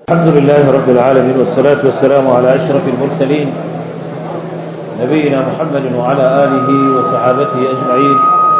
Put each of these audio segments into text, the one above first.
الحمد لله رب العالمين والصلاة والسلام على أشرف المرسلين نبينا محمد وعلى آله وصحابته أجمعين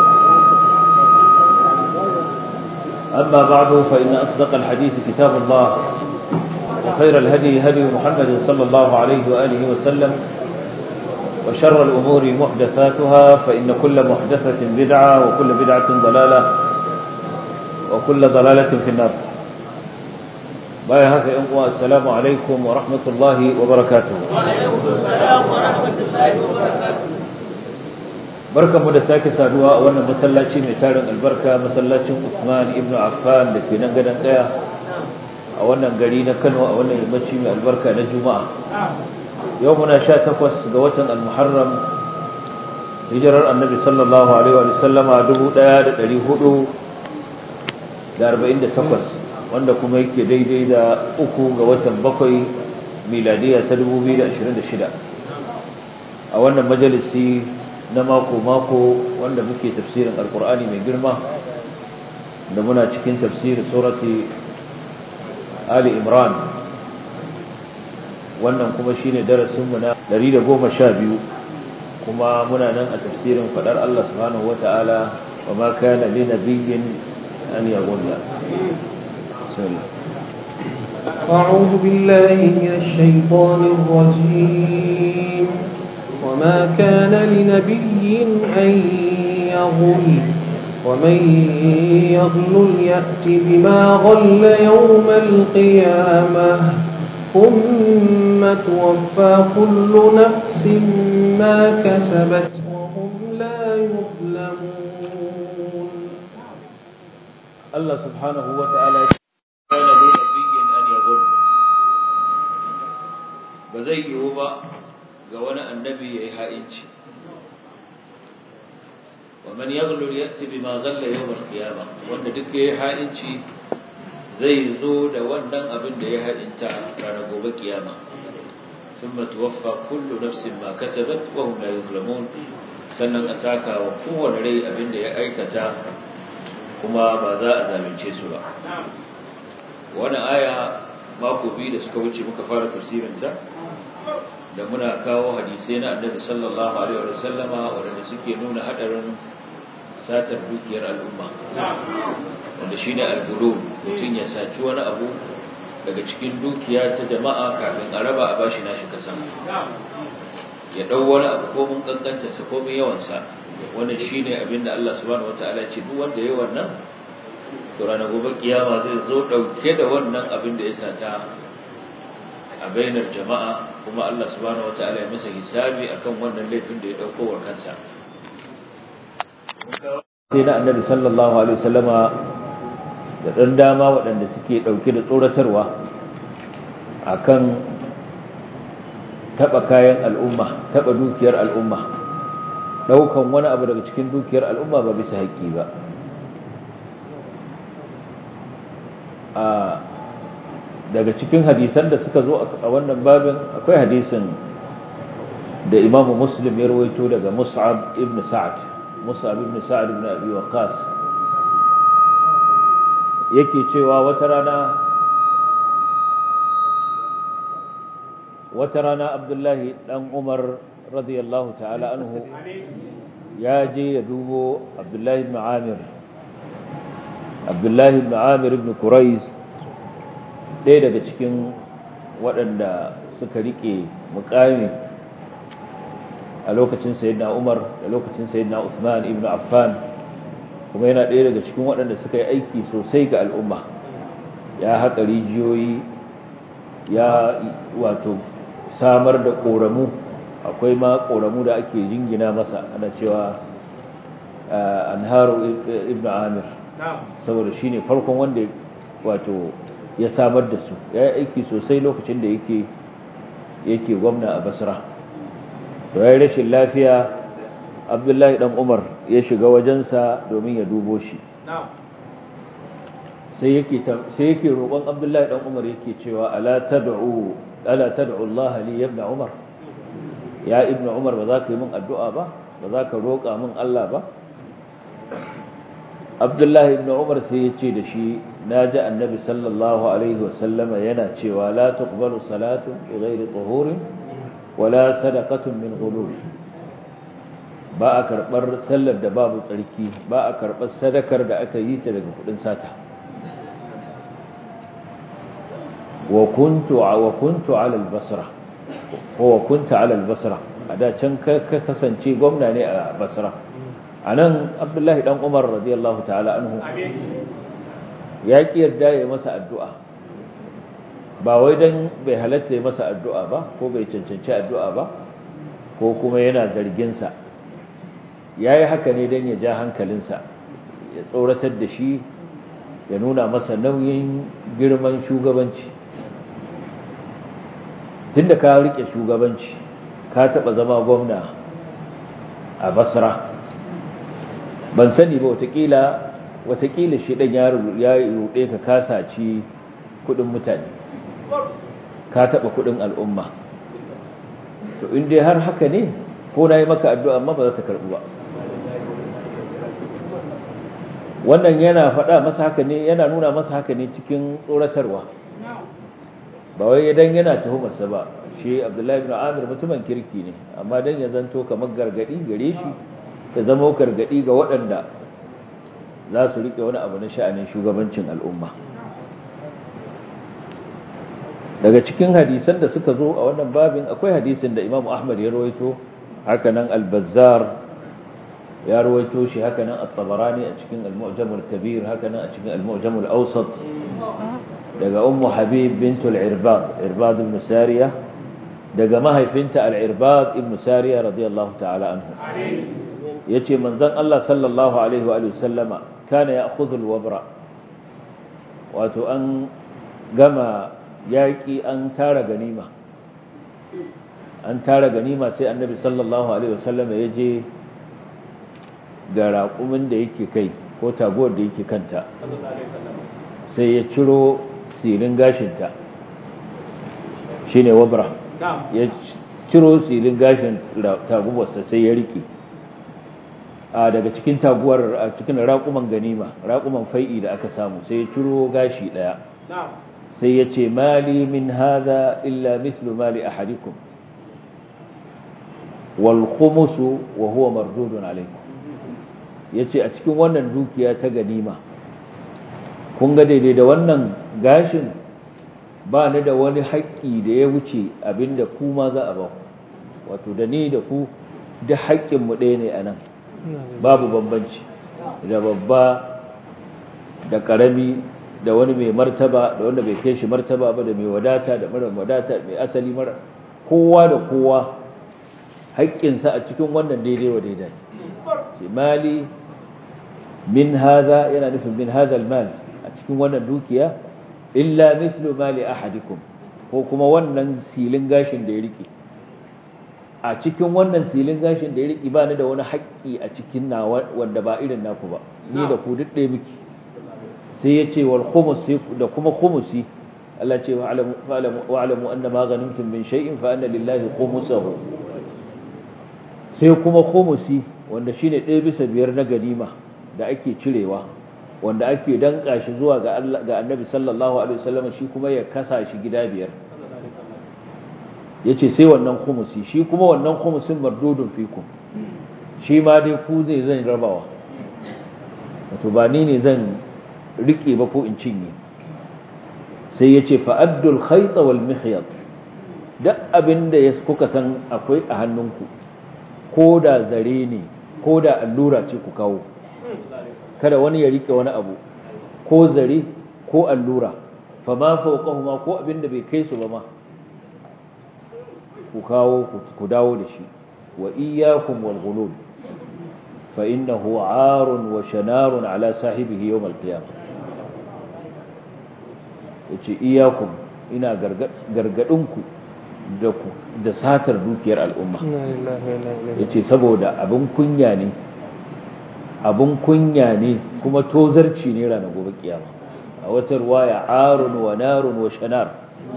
أما بعد فإن أصدق الحديث كتاب الله وخير الهدي هدي محمد صلى الله عليه وآله وسلم وشر الأمور محدثاتها فإن كل محدثة بدعة وكل بدعة ضلالة وكل ضلالة في النار باي هكا ينقوى السلام عليكم ورحمة الله وبركاته وعليكم السلام ورحمة الله وبركاته barkan mu da sake saduwa a wannan masallaci mai tarin albarka masallacin Usman ibn Affan da ke nan gadon daya a wannan gari na Kano a wannan yammaci mai albarka na Juma'a yau muna 18 ga watan Al-Muharram hijirar Annabi sallallahu alaihi wa sallama 1448 wanda kuma yake daidai da uku ga watan bakwai miladiya ta 2026 a wannan majalisi na mako-mako wanda muke tafsirin alkur'ani mai girma da muna cikin tafsirin surati ali imran wannan kuma shine darasinmu na 112 kuma muna nan a tafsirin fadar Allah subhanahu wata'ala wa ma kana li nabiyyin an yaghalla bismillah أعوذ بالله من الشيطان الرجيم وما كان لنبي أن يغل ومن يغل يأت بما غل يوم القيامة ثم توفى كل نفس ما كسبت وهم لا يظلمون الله سبحانه وتعالى كان لنبي أن يغل بزي يوبا ga wani annabi ya yi ha'inci wa man yaghlul yati bima ghalla yawm al-qiyamah wanda duk ya yi ha'inci zai zo da wannan abin da ya ha'inta ranar gobe kiyama thumma tuwaffa kullu nafsin ma kasabat wa hum la yuzlamun sannan a saka wa kowane rai abin da ya aikata kuma ba za a zalunce su ba wannan aya mako biyu da suka wuce muka fara tafsirinta da muna kawo hadisai na annabi sallallahu alaihi wa sallama waɗanda suke nuna hadarin satar dukiyar al'umma wanda shine al-gulul mutum ya saci wani abu daga cikin dukiya ta jama'a kafin a raba a bashi nashi kasan ya dau wani abu ko mun kankanta sa ko mun yawan sa wannan shine abin da Allah subhanahu wataala ya ce duk wanda yayi wannan to ranar gobe kiyama zai zo dauke da wannan abin da ya sata a bainar jama'a kuma Allah subhanahu wataala ya masa hisabi akan wannan laifin da ya dauko wa kansa sai da annabi sallallahu alaihi wasallama da dan dama waɗanda suke dauke da tsoratarwa akan taba kayan al'umma taba dukiyar al'umma daukan wani abu daga cikin dukiyar al'umma ba bisa haƙƙi ba a daga cikin hadisan da suka zo a wannan babin akwai hadisin da imamu muslim ya rawaito daga mus'ab ibn sa'ad mus'ab ibn sa'ad ibn abi waqas yake cewa wata rana wata rana abdullahi dan umar radiyallahu ta'ala anhu ya je ya dubo abdullahi ibn amir abdullahi ibn amir ibn quraiz ɗaya daga cikin waɗanda suka riƙe mukami a lokacin sayyidina Umar da lokacin sayyidina Uthman ibn Affan kuma yana ɗaya daga cikin waɗanda suka yi aiki sosai ga al'umma ya haƙa rijiyoyi ya wato samar da ƙoramu akwai ma ƙoramu da ake jingina masa ana cewa anharu ibn Amir saboda shine farkon wanda wato ya samar da su ya yi aiki sosai lokacin da yake yake gwamna a basra to ya yi rashin lafiya abdullahi dan umar ya shiga wajensa domin ya dubo shi sai yake sai yake roƙon abdullahi dan umar yake cewa ala tad'u ala tad'u Allah li ibn umar ya ibn umar ba za ka yi min addu'a ba ba za ka roƙa min Allah ba abdullahi ibn umar sai ya ce da shi naji annabi sallallahu alaihi wasallama yana cewa la tuqbalu salatu bi ghairi tuhurin wala sadaqatun min ghulul ba a karbar sallar da babu tsarki ba a karbar sadakar da aka yi ta daga kudin sata wa kuntu wa kuntu ala al-basra wa kunta ala al-basra a da can ka kasance gwamna ne a basra anan abdullahi dan umar radiyallahu ta'ala anhu ya ki yarda ya masa addu'a ba wai dan bai halatta ya masa addu'a ba ko bai cancanci addu'a ba ko kuma yana zargin sa yayi haka ne dan ya ja hankalinsa ya tsoratar da shi ya nuna masa nauyin girman shugabanci tunda ka rike shugabanci ka taba zama gwamna a basra ban sani ba watakila watakila shi dan ya rude ka kasaci kudin mutane ka taba kudin al'umma to in dai har haka ne ko na yi maka addu'a amma ba za ta karbu ba wannan yana faɗa masa haka ne yana nuna masa haka ne cikin tsoratarwa ba wai idan yana tuhumarsa ba shi abdullahi ibn amir mutumin kirki ne amma dan ya zanto kamar gargadi gare shi ya zama gargadi ga waɗanda za su rike wani abu na sha'anin shugabancin al'umma daga cikin hadisan da suka zo a wannan babin akwai hadisin da imamu ahmad ya rawaito haka nan al-bazzar ya rawaito shi haka nan at-tabarani a cikin al-mu'jam al-kabir haka nan a cikin al-mu'jam al-awsat daga ummu habib bint al-irbad irbad ibn sariya daga mahaifinta al-irbad ibn sariya radiyallahu ta'ala anhu yace manzon Allah sallallahu alaihi wa sallama kana ya'khudhu al-wabra wato an gama yaki an tara ganima an tara ganima sai annabi sallallahu alaihi wa sallama yaje ga raƙumin da yake kai ko taguwar da yake kanta sai ya ciro silin gashinta shi ne wabra ya ciro silin gashin taguwarsa sai ya riƙe a daga cikin taguwar a cikin raƙuman ganima raƙuman fai'i da aka samu sai ya ciro gashi ɗaya sai ya ce mali min haza illa mislu mali ahadikum wal khumusu wa huwa mardudun alaikum ya ce a cikin wannan dukiya ta ganima kun ga daidai da wannan gashin ba ni da wani haƙƙi da ya wuce abinda ku ma za a ba ku wato da ni da ku da haƙƙinmu ɗaya ne a nan babu bambanci da babba da ƙarami da wani mai martaba da wanda bai kai shi martaba ba da mai wadata da mara wadata mai asali mara kowa da kowa haƙƙinsa a cikin wannan daidai wa daidai mali min haza yana nufin min haza almal a cikin wannan dukiya illa mithlu mali ahadikum ko kuma wannan silin gashin da ya rike a cikin wannan silin gashin da ya rike ba ni da wani haƙƙi a cikin na wanda ba irin naku ba ni da ku duk ɗaya miki sai ya ce wal khumus da kuma khumusi Allah ce wa alamu anna ma ghanimtum min shay'in fa anna lillahi khumusahu sai kuma khumusi wanda shine ɗaya bisa biyar na ganima da ake cirewa wanda ake danka shi zuwa ga Allah ga Annabi sallallahu alaihi wasallam shi kuma ya kasa shi gida biyar yace sai wannan khumusi shi kuma wannan khumusin mardudun fikum shi ma dai ku zai zan rabawa wato ba ni ne zan rike ba ko in cinye sai yace fa addul khayt wal mihyat duk abinda ya kuka san akwai a hannunku ko da zare ne ko da allura ce ku kawo kada wani ya rike wani abu ko zare ko allura fa ma fawqahuma ko abinda bai kai su ba ma ku kawo ku dawo da shi wa iyyakum wal ghulul fa innahu 'arun wa shanarun ala sahibihi yawm al qiyamah yace iyyakum ina gargadin ku da ku da satar dukiyar al'umma yace saboda abin kunya ne abin kunya ne kuma tozarci ne ranar gobe kiyama a wata ruwaya arun wa narun wa shanar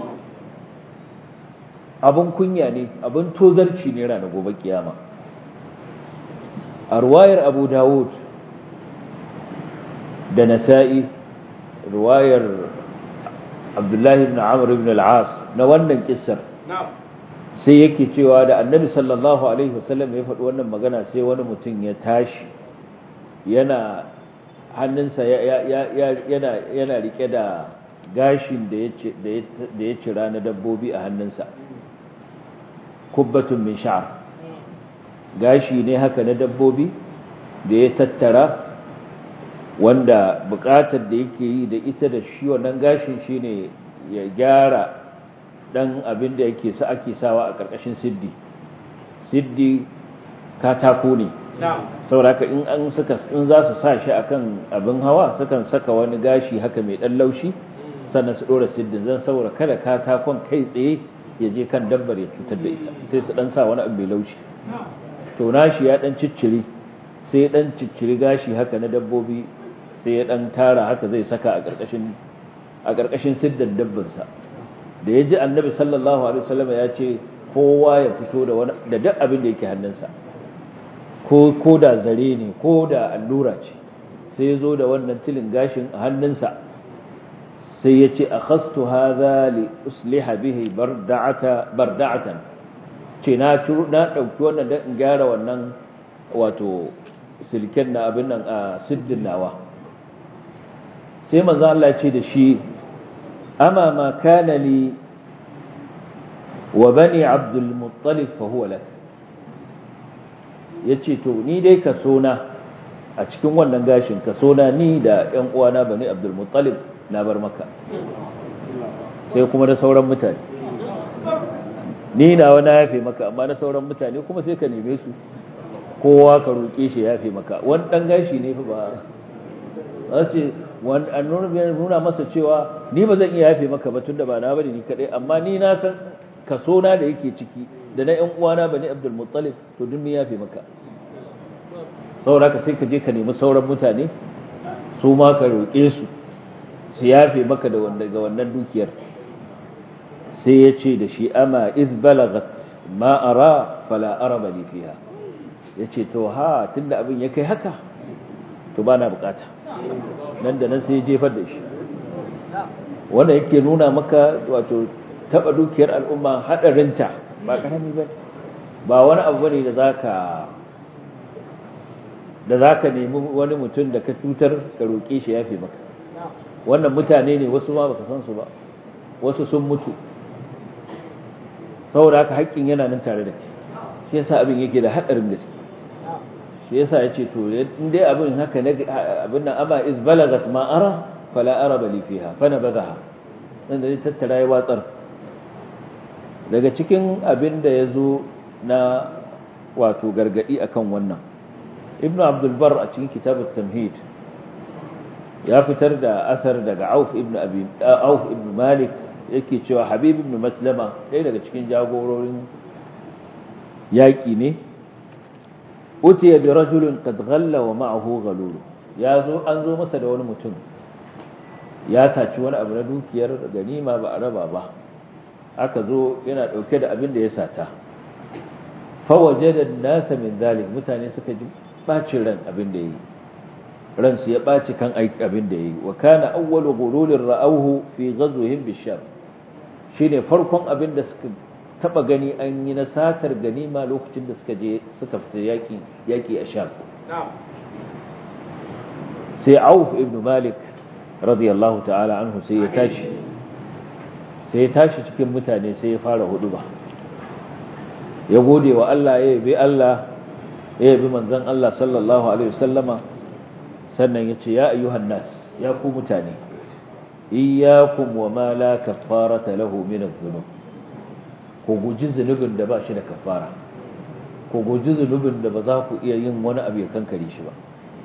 abin kunya ne abin tozarci ne ranar gobe kiyama a ruwayar abu dawud da nasa'i ruwayar abdullahi ibn amr ibn al-as na wannan kissar sai yake cewa da annabi sallallahu alaihi wasallam ya faɗi wannan magana sai wani mutum ya tashi yana hannunsa yana yana rike da gashin da ya cira na dabbobi a hannunsa kubbatun min sha'ar gashi ne haka na dabbobi da ya tattara wanda bukatar da yake yi da ita da shi wannan gashin shine ya gyara dan abin da yake sa ake sawa a karkashin siddi siddi katako ne saboda in an suka in za su sa shi akan abin hawa sukan saka wani gashi haka mai dan laushi sannan su dora siddin zan saboda kada katakon kai tsaye ya je kan dabbar ya cutar da ita sai su dan sa wani abu mai laushi to nashi ya dan cicciri sai ya dan cicciri gashi haka na dabbobi sai ya dan tara haka zai saka a karkashin a karkashin siddan dabbansa da ya ji annabi sallallahu alaihi wasallam ya ce kowa ya fito da wani da duk abin da yake hannunsa ko ko da zare ne ko da allura ce sai ya zo da wannan tilin gashin a hannunsa sai ya ce akhastu hadha li usliha bihi barda'ata barda'atan ce na na dauki wannan dan in gyara wannan wato silken na abin nan a siddin nawa sai manzo Allah ya ce da shi ama ma kana li wa bani abdul muttalib fa huwa lak yace to ni dai ka sona a cikin wannan gashin ka sona ni da ƴan uwana bani abdul muttalib na bar maka sai kuma da sauran mutane ni na wani yafe maka amma na sauran mutane kuma sai ka neme su kowa ka roƙe shi yafe maka wani ɗan gashi ne fa ba za ce an nuna masa cewa ni ba zan iya yafe maka ba tunda ba na bari ni kaɗai amma ni na san kaso na da yake ciki da na ƴan uwana bani abdul muttalib to duk mun yafe maka saboda ka sai ka je ka nemi sauran mutane su ma ka roƙe su su yafe maka da wanda ga wannan dukiyar sai ya ce da shi ama iz balagat ma ara fala araba li fiha yace to ha tunda abin ya kai haka to bana bukata nan da nan sai ya jefar da shi wanda yake nuna maka wato taba dukiyar al'umma hadarinta ba karami ba ba wani abu bane da zaka da zaka nemi wani mutum da ka cutar ka roƙe shi yafe maka wannan mutane ne wasu ma baka san su ba wasu sun mutu saboda haka haƙƙin yana nan tare da kai shi yasa abin yake da haɗarin gaske shi yasa yace to in dai abin haka ne abin nan ama iz balagat ma ara fala ara bali fiha fa nabadaha dan da tattara ya watsar daga cikin abin da yazo na wato gargadi akan wannan ibnu abdul bar a cikin kitabut tamhid ya fitar da asar daga Auf ibn Abi Auf ibn Malik yake cewa Habib ibn Maslama ɗaya daga cikin jagororin yaƙi ne utiya bi rajulin qad ghalla wa ma'ahu ghalul ya zo an zo masa da wani mutum ya saci wani abu na dukiyar ganima ba a raba ba aka zo yana dauke da abin da ya sata fa wajada an-nasa min dhalik mutane suka ji bacin ran abin da yi ransu ya ɓaci kan aiki abin da ya yi wa kana awwalu gululin ra'auhu fi ghazwihim bisham shine farkon abin da suka taba gani an yi na satar ganima lokacin da suka je suka fita yaki yaki a sham sai auf ibn malik radiyallahu ta'ala anhu sai ya tashi sai ya tashi cikin mutane sai ya fara huduba ya gode wa Allah ya yabi Allah ya yabi manzon Allah sallallahu alaihi wasallama sannan ya ce ya ayyuhan nas ya ku mutane iyyakum wa ma la kaffarata lahu min adh-dhunub ku guji zunubin da ba shi da kafara ku guji zunubin da ba za ku iya yin wani abu ya kankare shi ba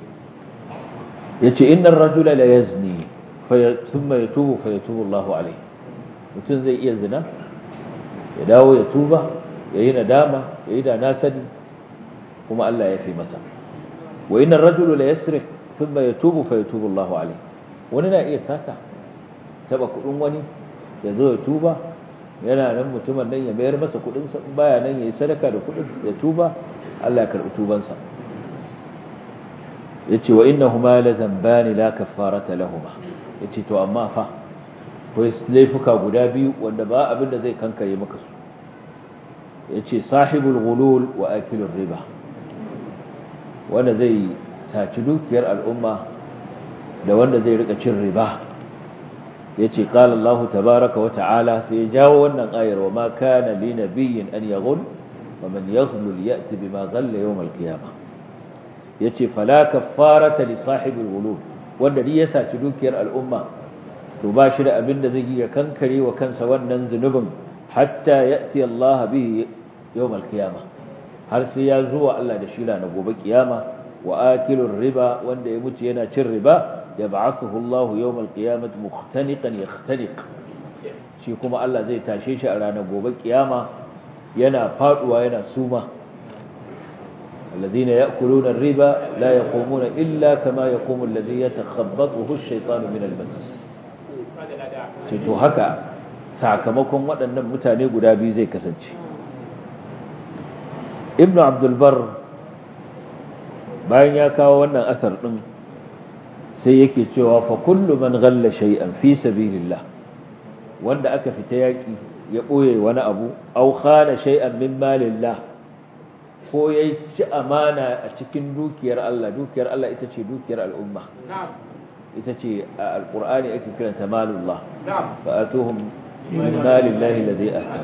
yace innar rajula la yazni fa thumma yatubu fa yatubu Allahu alayhi mutum zai iya zina ya dawo ya tuba yayi nadama yayi da na sani kuma Allah ya fi masa wa innar rajula la yasrik thumma yatubu fa yatubu Allahu alayhi wani na iya sata taba kudin wani ya zo ya tuba yana nan mutumin nan ya mayar masa kudin sa baya nan yayi sadaka da kudin ya tuba Allah ya karbi tuban sa yace wa innahuma la dhanbani la kaffarata lahumma yace to amma fa akwai laifuka guda biyu wanda ba abin da zai kankare maka su yace sahibul ghulul wa akilur riba wanda zai saci dukiyar al'umma da wanda zai rika cin riba yace qala Allah tabaaraka wa ta'ala sai ya jawo wannan ayar wa ma kana li nabiyyin an yaghul wa man yaghlul ya'ti bima ghalla yawm al-qiyamah yace fala kaffarata li sahibil ghulul wanda duk ya saci dukiyar al'umma to ba shi da abin da zai yi ya kankare wa kansa wannan zunubin hatta ya'ti Allah bihi yawm al-qiyamah har sai ya zuwa Allah da shira na gobe kiyama wa akilur riba wanda ya mutu yana cin riba yab'athuhu Allah yawm al-qiyamah mukhtaniqan yakhtaniq shi kuma Allah zai tashe shi a ranar gobe kiyama yana faduwa yana suma الذين يأكلون الربا لا يقومون إلا كما يقوم الذي يتخبطه الشيطان من المس to haka sakamakon waɗannan mutane guda biyu zai kasance ibnu abdulbar bayan ya kawo wannan asar ɗin sai yake cewa fa kullu man ghalla shay'an fi sabilillah wanda aka fita yaki ya ɓoye wani abu aw khana shay'an min malillah ko ya ci amana a cikin dukiyar Allah dukiyar Allah ita ce dukiyar al'umma ita ce a alƙur'ani ake kiranta malullah fa atuhum min malillahi alladhi ata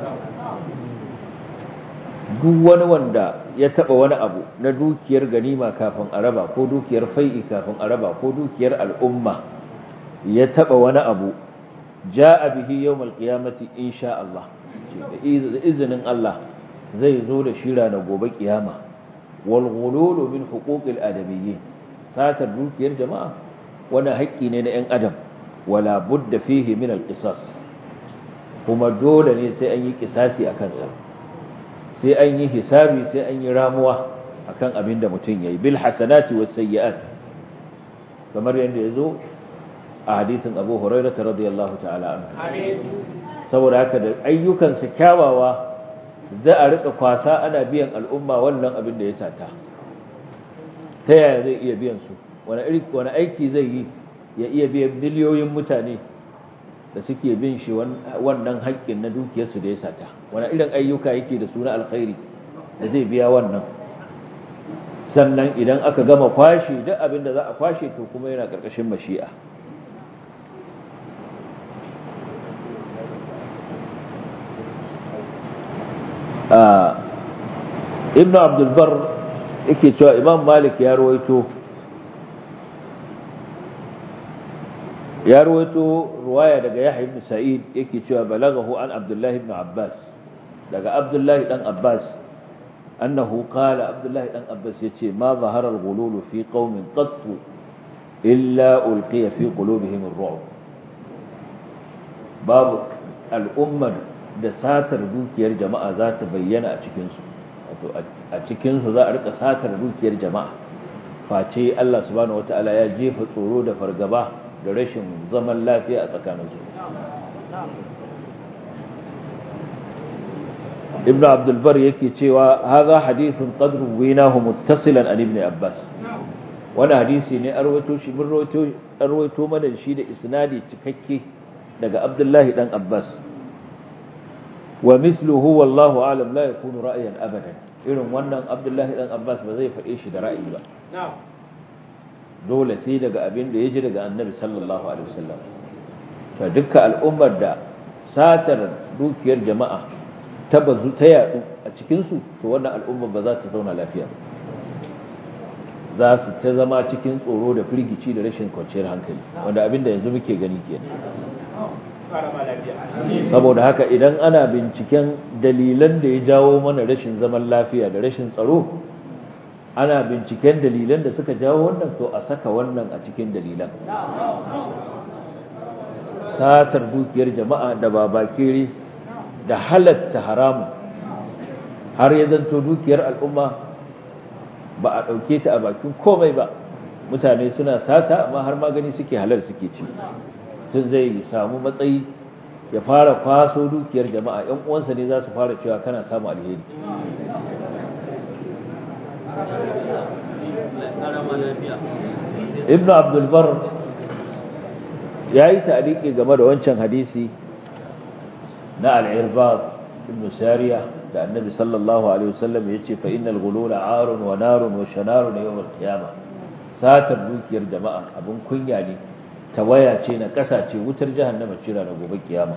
duk wani wanda ya taba wani abu na dukiyar ganima kafin a raba ko dukiyar fai'i kafin a raba ko dukiyar al'umma ya taba wani abu ja'a bihi yawmal qiyamati insha Allah da izinin Allah zai zo da shira na gobe kiyama wal ghululu min huquqil adamiyyin satar dukiyar jama'a wani haƙƙi ne na 'yan adam wala budda fihi min al qisas kuma dole ne sai an yi kisasi a kansa sai an yi hisabi sai an yi ramuwa akan abin da mutum yayi bil hasanati was sayyi'at kamar yadda yazo a hadisin Abu Hurairah radiyallahu ta'ala anhu saboda haka da ayyukansa kyawawa za a rika kwasa ana biyan al'umma wannan abin da ya sata ta yaya zai iya biyan su wani aiki zai yi ya iya biyan miliyoyin mutane da suke bin shi wannan haƙƙin na dukiyarsu da ya sata wani irin ayyuka yake da suna alkhairi da zai biya wannan sannan idan aka gama kwashe duk abin da za a kwashe to kuma yana ƙarƙashin mashi'a ibn abdulbar yake cewa imam malik ya ruwaito ya ruwaito ruwaya daga yahya ibn sa'id yake cewa balagahu an abdullahi ibn abbas daga abdullahi dan abbas annahu qala abdullahi dan abbas yace ma zahara al-ghulul fi qaumin qatt illa ulqiya fi qulubihim ar-ru'b babu al'ummar da satar dukiyar jama'a za ta bayyana a cikinsu a cikinsu za a rika satar dukiyar jama'a face Allah subhanahu wata'ala ya jefa tsoro da fargaba da rashin zaman lafiya a tsakaninsu ibn abdulbar yake cewa haza hadithun qadru winahu muttasilan an ibn abbas wani hadisi ne arwato shi mun rawaito mana shi da isnadi cikakke daga abdullahi dan abbas wa misluhu wallahu alam la yakunu ra'yan abadan irin wannan abdullahi dan abbas ba zai faɗe shi da ra'ayi ba dole sai daga abin da ya ji daga annabi sallallahu alaihi wasallam to dukkan al'ummar da satar dukiyar jama'a ta bazu ta yadu a cikin su to wannan al'ummar ba za ta zauna lafiya za su ta zama cikin tsoro da firgici da rashin kwanciyar hankali wanda abin da yanzu muke gani kenan saboda haka idan ana binciken dalilan da ya jawo mana rashin zaman lafiya da rashin tsaro ana binciken dalilan da suka jawo wannan to a saka wannan a cikin dalilan satar dukiyar jama'a da babakere da halatta haramun har ya zanto dukiyar al'umma ba a ɗauke ta a bakin komai ba mutane suna sata amma har magani suke halar suke ci tun zai samu matsayi ya fara kwaso dukiyar jama'a ‘yan uwansa ne za su fara cewa kana samu alheri ibn abdulbar yayi ta'liqi game da wancan hadisi na al-irbad ibn sariya da annabi sallallahu alaihi wasallam yace fa innal ghulula arun wa narun wa shanarun yawm al-qiyamah satar dukiyar jama'a abin kunya ne tawaya ce na kasa ce wutar jahannama ce na gobe kiyama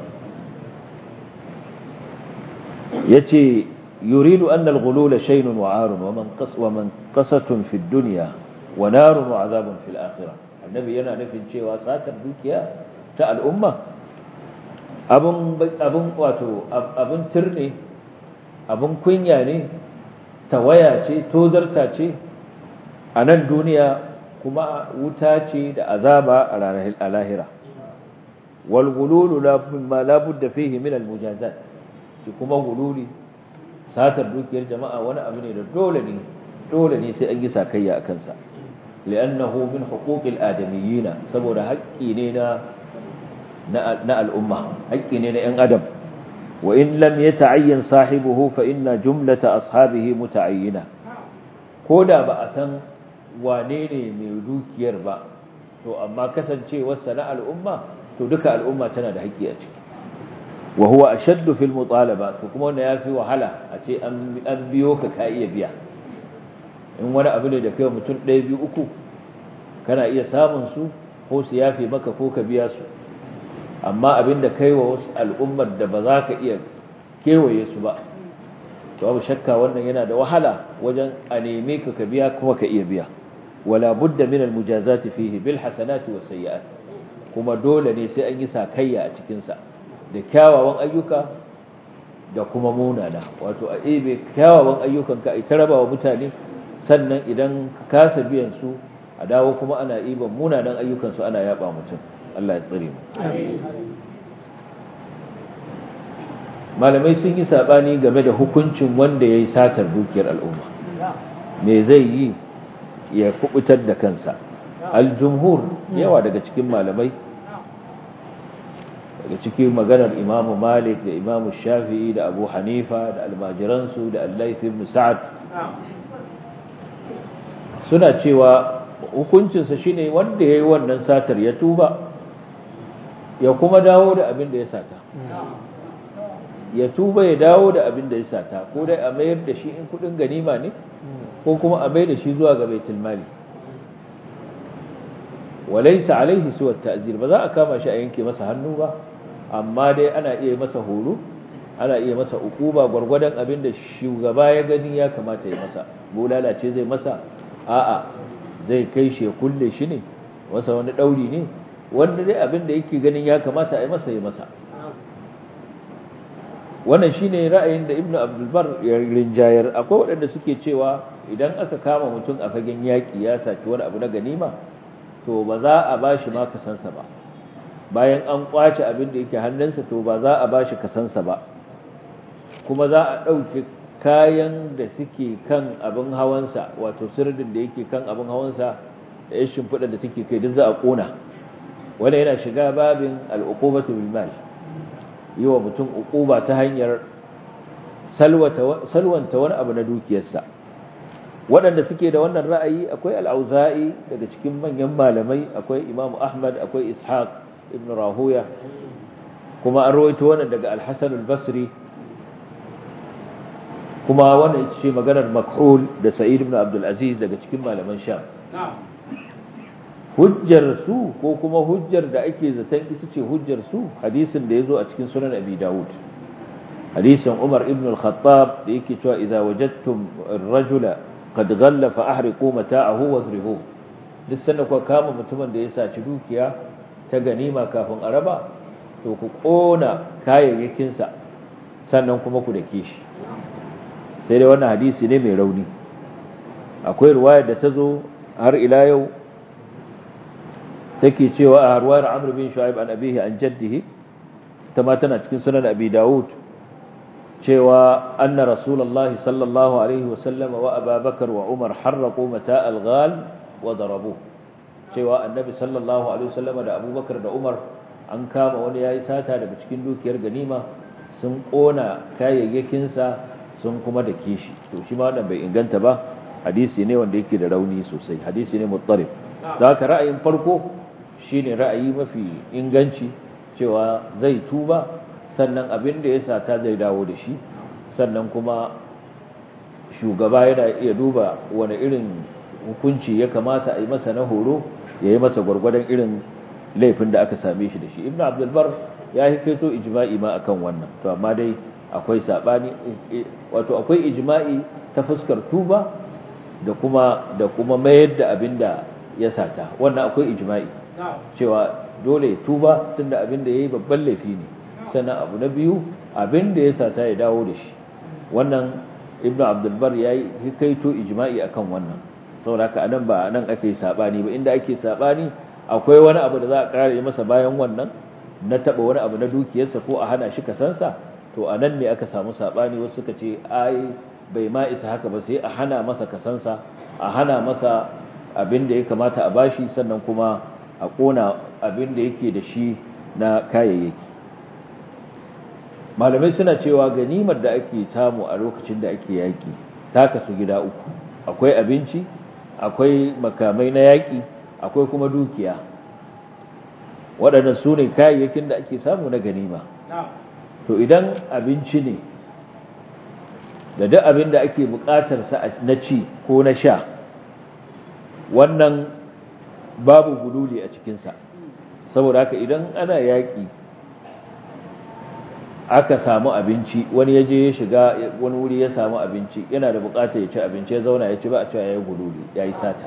yace yuridu anna al-ghulula shaynun wa arun wa man qas wa man qasatun fi dunya wa narun wa azabun fil akhirah annabi yana nufin cewa satar dukiya ta al'umma abin abin wato abin turne abin kunya ne tawaya ce tozarta ce a nan duniya kuma wuta ce da azaba a ranar lahira wal gululu ma la budda fihi min al mujazat shi kuma gululi satar dukiyar jama'a wani abu ne da dole ne dole ne sai an yi sakayya akan sa li'annahu min huquqil adamiyyin saboda haƙƙi ne na na al'umma haƙƙi ne na 'yan adam wa in lam yata'ayyan sahibuhu fa inna jumlata ashabihi muta'ayyina koda ba a san wane ne mai dukiyar ba to amma kasancewarsa na al'umma to duka al'umma tana da haƙƙi a ciki wa huwa ashaddu fil mutalaba to kuma wannan yafi wahala a ce an biyo ka ka iya biya in wani abu ne da kai mutum ɗaya biyu uku kana iya samun su ko su yafe maka ko ka biya su amma abin da kai wa wasu al'ummar da ba za ka iya kewaye su ba to abu shakka wannan yana da wahala wajen a neme ka ka biya kuma ka iya biya wala budda min almujazati fihi bil hasanati was sayyi'at kuma dole ne sai an yi sakayya a cikin sa da kyawawan ayyuka da kuma munana wato a ebe kyawawan ayyukan ka ai taraba wa mutane sannan idan ka kasa biyan su a dawo kuma ana iban munanan ayyukan su ana yaba mutum Allah ya tsare mu malamai sun yi sabani game da hukuncin wanda ya yi satar dukiyar al'umma me zai yi ya kubutar da kansa aljumhur yawa daga cikin malamai daga cikin maganar imamu malik da imamu shafi'i da abu hanifa da almajiransu da allaith ibn sa'ad suna cewa hukuncinsa shine wanda ya yi wannan satar ya tuba ya kuma dawo da abin da ya sata ya tuba ya dawo da abin da ya sata ko dai a mayar da shi in kudin ganima ne ko kuma a mayar da shi zuwa ga baitul mali walaysa alaihi suwa ta'zir ba za a kama shi a yanke masa hannu ba amma dai ana iya masa horo ana iya masa ukuba gwargwadon abin da shugaba ya gani ya kamata ya masa bulala ce zai masa a'a zai kai shi ya kulle shi ne wasa wani dauri ne wanda dai abin da yake ganin ya kamata a yi masa ya masa wannan shine ra'ayin da ibnu abdul bar ya rinjayar akwai waɗanda suke cewa idan aka kama mutum a fagen yaƙi ya saki wani abu na ganima to ba za a bashi ma kasansa ba bayan an kwace abin da yake hannunsa to ba za a bashi kasansa ba kuma za a ɗauki kayan da suke kan abin hawansa wato sirdin da yake kan abin hawansa da ya shimfiɗa da take kai duk za a ƙona wanda yana shiga babin al'uqubatu bil mal yi wa mutum uquba ta hanyar salwanta wani abu na dukiyarsa waɗanda suke da wannan ra'ayi akwai al'auza'i daga cikin manyan malamai akwai imamu ahmad akwai ishaq ibn rahuya kuma an rawaito wannan daga al-hasan al-basri kuma wannan ita ce maganar makhul da sa'id ibn abdul aziz daga cikin malaman sham hujjar su ko kuma hujjar da ake zaton ita ce hujjar su hadisin da yazo a cikin sunan abi daud hadisin umar ibn al-khattab da yake cewa idza wajadtum ar-rajula qad ghalla fa ahriqu mata'ahu wadribu duk sanda ku kama mutumin da ya saci dukiya ta ganima kafin a raba to ku kona kayayyakin sa sannan kuma ku dake shi sai dai wannan hadisi ne mai rauni akwai riwayar da ta zo har ila yau take cewa a harwayar Amr bin Shu'aib an abihi an jaddihi ta ma tana cikin sunan Abi Dawud cewa anna Rasulullahi sallallahu alaihi wa sallama wa Abu Bakar wa Umar harraqu mata' al-ghal wa darabu cewa annabi sallallahu alaihi wa sallama da Abu Bakar da Umar an kama wani yayi sata daga cikin dukiyar ganima sun kona kayayyakin sa sun kuma da kishi to shi ma wannan bai inganta ba hadisi ne wanda yake da rauni sosai hadisi ne muttarib da haka ra'ayin farko shine ra'ayi mafi inganci cewa zai tuba sannan abin da ya sata zai dawo da shi sannan kuma shugaba yana iya duba wani irin hukunci ya kamata a yi masa na horo ya yi masa gwargwadon irin laifin da aka same shi da shi ibn abdulbar ya yi kaito ijma'i ma akan wannan to amma dai akwai sabani wato akwai ijma'i ta fuskar tuba da kuma da kuma mayar da abin da ya sata wannan akwai ijma'i cewa dole tuba tunda abin da yayi babban laifi ne sannan abu na biyu abin da ya sata ya dawo da shi wannan ibnu abdul bar yayi kaito ijma'i akan wannan saboda haka anan ba nan ake sabani ba inda ake sabani akwai wani abu da za a kare masa bayan wannan na taba wani abu na dukiyarsa ko a hana shi kasansa to anan ne aka samu sabani wasu suka ce ai bai ma isa haka ba sai a hana masa kasansa a hana masa abin da ya kamata a bashi sannan kuma a kona abin da yake da shi na kayayyaki malamai suna cewa ganimar da ake samu a lokacin da ake yaki ta kasu gida uku akwai abinci akwai makamai na yaki akwai kuma dukiya waɗannan su ne kayayyakin da ake samu na ganima to idan abinci ne da duk abin da ake buƙatarsa na ci ko na sha wannan babu gululi a cikinsa saboda haka idan ana yaƙi aka samu abinci wani ya je ya shiga wani wuri ya samu abinci yana da buƙatar ya ci abinci ya zauna ya ci ba a cewa ya yi gululi ya yi sata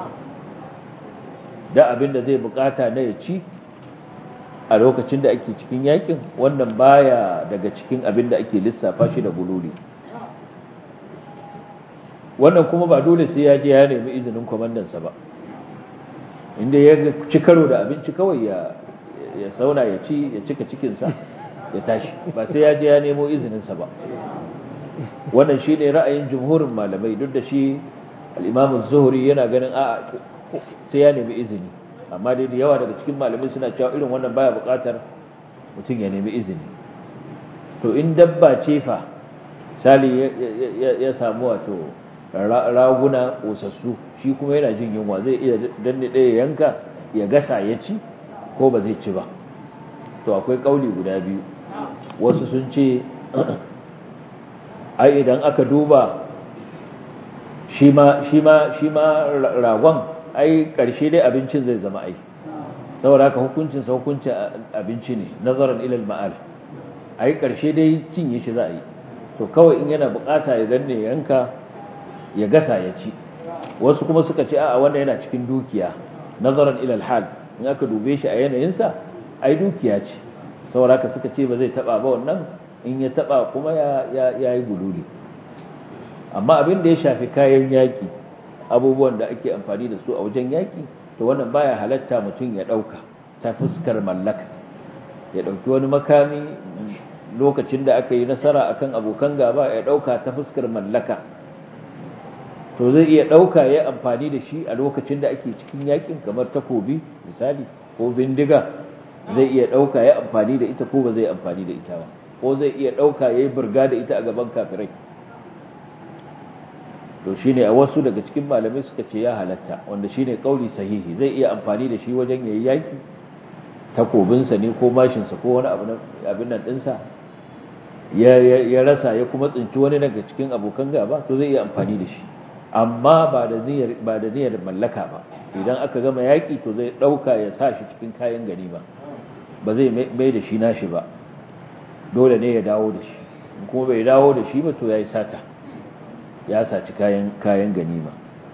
da abin da zai buƙata na ya ci a lokacin da ake cikin yaƙin wannan baya daga cikin abin da ake lissafa shi da gululi wannan kuma ba dole sai ya je ya nemi izinin kwamandansa ba inda ya ci karo da abinci kawai ya ya sauna ya ci ya cika cikinsa ya tashi ba sai ya je ya nemo izininsa ba wannan shi ne ra'ayin jumhurin malamai duk da shi al'imamun zuhuri yana ganin a sai ya nemi izini amma dai da yawa daga cikin malamai suna cewa irin wannan baya buƙatar mutum ya nemi izini to in dabba ce fa sali ya samu wato raguna ƙosassu shi kuma yana jin yunwa zai iya danne ɗaya yanka ya gasa ya ci ko ba zai ci ba to akwai ƙauli guda biyu wasu sun ce ai idan aka duba shi ma ragon ai ƙarshe dai abincin zai zama ai saboda haka hukuncin sa hukuncin abinci ne nazaran ilal ma'al ai ƙarshe dai cinye shi za a yi to kawai in yana bukata ya danne yanka ya gasa ya ci wasu kuma suka ce a'a wanda yana cikin dukiya nazaran ilal hal in aka dube shi a yanayinsa ai dukiya ce saboda haka suka ce ba zai taba ba wannan in ya taba kuma ya ya yi gululi amma abin da ya shafi kayan yaki abubuwan da ake amfani da su a wajen yaki to wannan baya halatta mutum ya dauka ta fuskar mallaka ya dauki wani makami lokacin da aka yi nasara akan abokan gaba ya dauka ta fuskar mallaka to zai iya ɗauka ya amfani da shi a lokacin da ake cikin yakin kamar takobi misali ko bindiga zai iya ɗauka ya amfani da ita ko ba zai amfani da ita ba ko zai iya ɗauka ya yi burga da ita a gaban kafirai to shine a wasu daga cikin malamai suka ce ya halatta wanda shine kauli sahihi zai iya amfani da shi wajen yayi yaki takobinsa ne ko mashinsa ko wani abin nan ɗinsa ya rasa ya kuma tsinci wani daga cikin abokan gaba to zai iya amfani da shi amma ba da niyyar ba da niyyar mallaka ba idan aka gama yaki to zai dauka ya sa shi cikin kayan ganima ba zai mai da shi nashi ba dole ne ya dawo da shi kuma bai dawo da shi ba to yayi sata ya saci kayan kayan ganima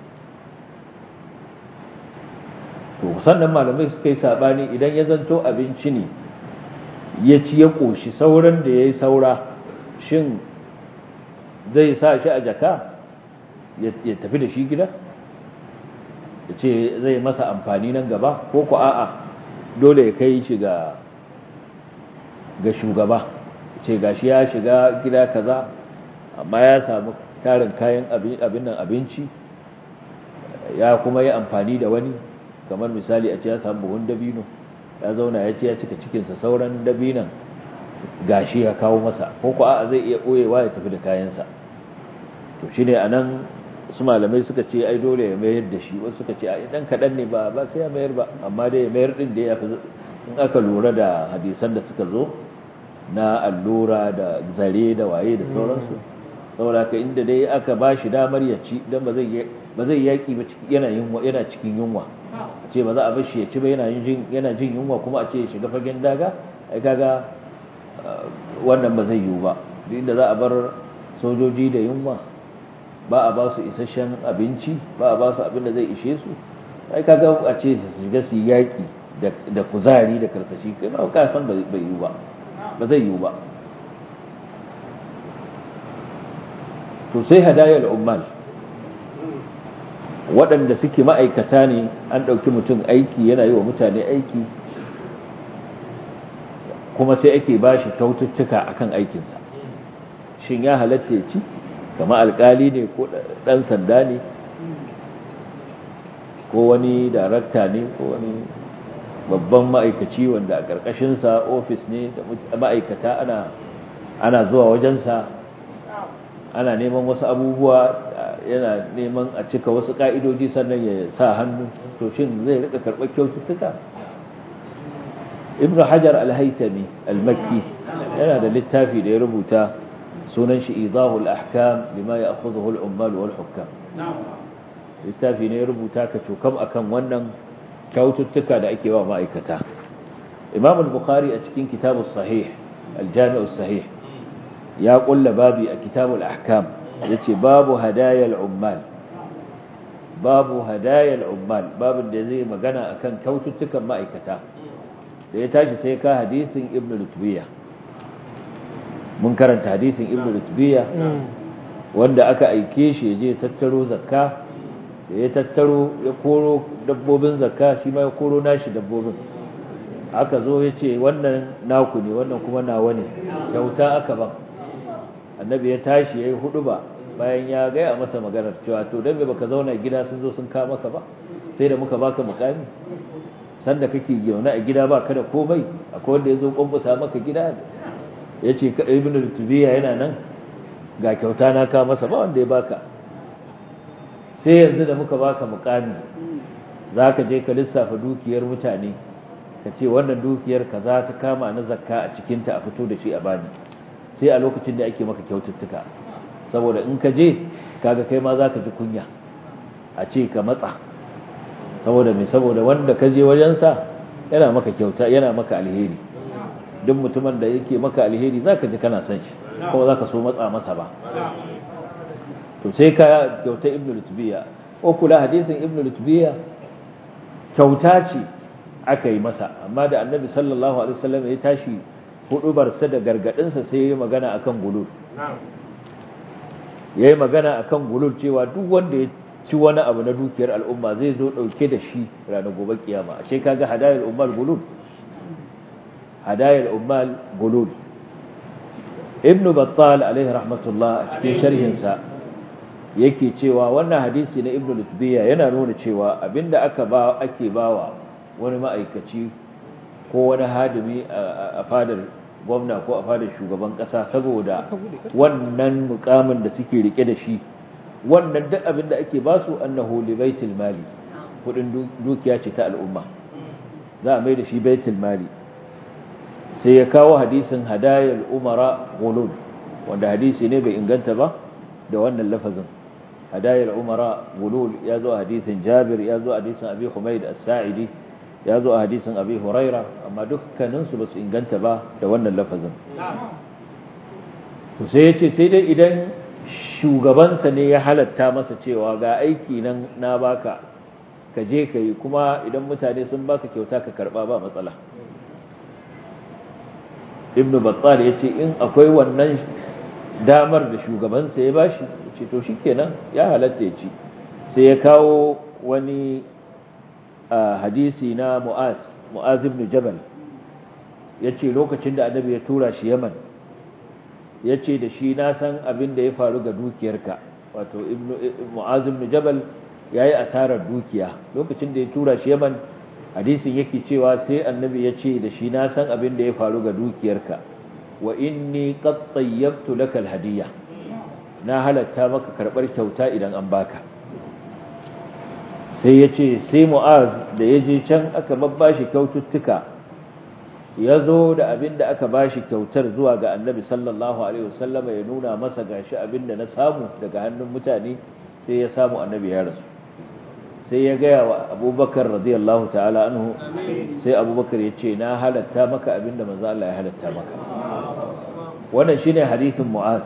to sannan malamai suka yi sabani idan ya zanto abinci ne ya ci ya koshi sauran da yayi saura shin zai sa shi a jaka ya tafi da shi gida ya ce zai masa amfani nan gaba ko ku a'a dole ya kai shi ga ga shugaba ce gashi ya shiga gida kaza amma ya samu tarin kayan abin nan abinci ya kuma yi amfani da wani kamar misali a ce ya samu buhun dabino ya zauna ya ce ya cika cikinsa sauran dabinan gashi ya kawo masa ko ku a'a zai iya ɓoyewa ya tafi da kayansa to shine anan wasu malamai suka ce ai dole ya mayar da shi wasu suka ce ai dan kadan ne ba ba sai ya mayar ba amma dai ya mayar din da ya fi in aka lura da hadisan da suka zo na allura da zare da waye da sauransu saboda ka inda dai aka ba shi damar ya ci dan ba zai ba zai yaki ba yana yunwa yana cikin yunwa ce ba za a bar shi ya ci ba yana jin yana jin yunwa kuma a ce ya shiga fagen daga ai kaga wannan ba zai yiwu ba duk inda za a bar sojoji da yunwa ba a ba su isasshen abinci ba a ba su abin da zai ishe su ai kaga a ce su shiga su yaki da kuzari da karsashi kai ba ka san ba yiwu ba ba zai yiwu ba to sai hadayar ummal waɗanda suke ma'aikata ne an ɗauki mutum aiki yana yi wa mutane aiki kuma sai ake ba shi kyaututtuka akan aikinsa shin ya halatta ya ci kama alkali ne ko ɗan sanda ne ko wani darakta ne ko wani babban ma'aikaci wanda a ƙarƙashinsa ofis ne da ma'aikata ana ana zuwa wajensa ana neman wasu abubuwa yana neman a cika wasu ƙa'idoji sannan ya sa hannu to shin zai rika karɓar kyaututtuka ibn hajar al-haytami al-makki yana da littafi da ya rubuta sunan shi idahul ahkam lima ya'khudhuhu al-ummal wal hukam littafi ne ya rubuta ka cokam akan wannan kyaututtuka da ake wa ma'aikata imam al-bukhari a cikin kitabus sahih al-jami'us sahih ya kulla babi a kitabul ahkam yace babu hadayal ummal babu hadayal ummal babin da zai magana akan kyaututtukan ma'aikata da ya tashi sai ka hadisin ibn lutbiya mun karanta hadisin ibn lutbiya wanda aka aike shi ya je tattaro zakka da ya tattaro ya koro dabbobin zakka shi ma ya koro nashi dabbobin aka zo ya ce wannan naku ne wannan kuma nawa ne kyauta aka ba annabi ya tashi ya yi hudu ba bayan ya gaya masa maganar cewa to don baka zauna gida sun zo sun kama maka ba sai da muka baka mukami sanda kake zaune a gida ba kada komai akwai wanda ya zo kwamfusa maka gida ya ce ibn rutubiya yana nan ga kyauta na ka masa ba wanda ya baka sai yanzu da muka baka mukami za ka je ka lissafa dukiyar mutane ka ce wannan dukiyar ka za ta kama na zakka a cikinta a fito da shi a bani sai a lokacin da ake maka kyaututtuka saboda in ka je kaga kai ma za ka ji kunya a ce ka matsa saboda mai saboda wanda ka je wajensa yana maka kyauta yana maka alheri duk mutumin da yake maka alheri za ka ji kana son shi kuma za ka so matsa masa ba to sai ka kyauta ibn lutbiya ko kula hadisin ibn lutbiya kyauta ce aka yi masa amma da annabi sallallahu alaihi wasallam ya tashi hudubarsa da gargadinsa sai ya yi magana akan gulul ya yi magana akan gulul cewa duk wanda ya ci wani abu na dukiyar al'umma zai zo dauke da shi ranar gobe kiyama ashe kaga hadayar ummal gulul hadayar ummal gulul ibnu battal alaihi rahmatullah a cikin sharhinsa yake cewa wannan hadisi na ibnu lutbiya yana nuna cewa abinda aka ba ake bawa wani ma'aikaci ko wani hadimi a fadar gwamna ko a fadar shugaban kasa saboda wannan mukamin da suke rike da shi wannan duk abin da ake basu annahu li baitul mali kudin dukiya ce ta al'umma za a mai da shi baitul mali sai ya kawo hadisin hadayal umara gulul wanda hadisi ne bai inganta ba da wannan lafazin hadayal umara gulul ya zo hadisin jabir ya zo hadisin abi humaid as-sa'idi ya zo a hadisin abi huraira amma dukkaninsu ba su inganta ba da wannan lafazin to sai ya ce sai dai idan shugabansa ne ya halatta masa cewa ga aiki nan na baka ka je ka yi kuma idan mutane sun baka kyauta ka karba ba matsala ibnu battal ya ce in akwai wannan damar da shugabansa ya bashi ya ce to shikenan ya halatta ya ci sai ya kawo wani hadisi na mu'az mu'az ibn jabal yace lokacin da annabi ya tura shi yaman yace da shi na san abin da ya faru ga dukiyarka wato ibn mu'az ibn jabal yayi asarar dukiya lokacin da ya tura shi yaman hadisin yake cewa sai annabi yace da shi na san abin da ya faru ga dukiyarka wa inni qad tayyabtu laka alhadiyya na halatta maka karɓar kyauta idan an baka sai ya ce sai mu'az da ya je can aka babbashi kyaututtuka ya zo da abin da aka bashi kyautar zuwa ga annabi sallallahu alaihi wasallama ya nuna masa gashi abin da na samu daga hannun mutane sai ya samu annabi ya rasu sai ya gaya wa abubakar radiyallahu ta'ala anhu sai abubakar ya ce na halatta maka abin da manzo Allah ya halatta maka wannan shine hadisin mu'az